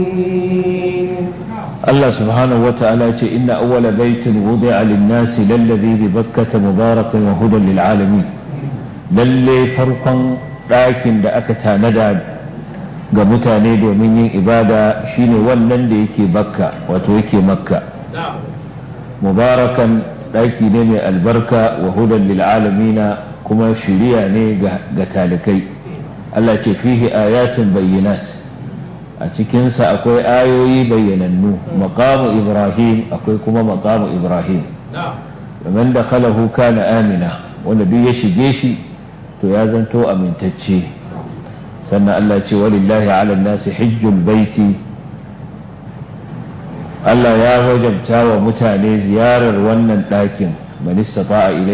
Allah subhanahu wa ta'ala ce inna awwala baitin wudi'a lin-nasi lalladhi bi bakkata mubarakan wa hudan lil alamin lalle farkon ɗakin da aka tanada ga mutane domin yin ibada shine wannan da yake bakka wato yake makka mubarakan ɗaki ne mai albarka wa hudan lil alamina kuma shiriya ne ga talikai Allah ce fihi ayatin bayyinat a cikinsa akwai ayoyi bayyanannu maqamu ibrahim akwai kuma maqamu ibrahim man da khalahu kana amina wanda duk ya shige shi to ya zanto amintacce sannan Allah ce walillahi ala nasi hijjul baiti Allah ya wajabta wa mutane ziyarar wannan ɗakin man istata'a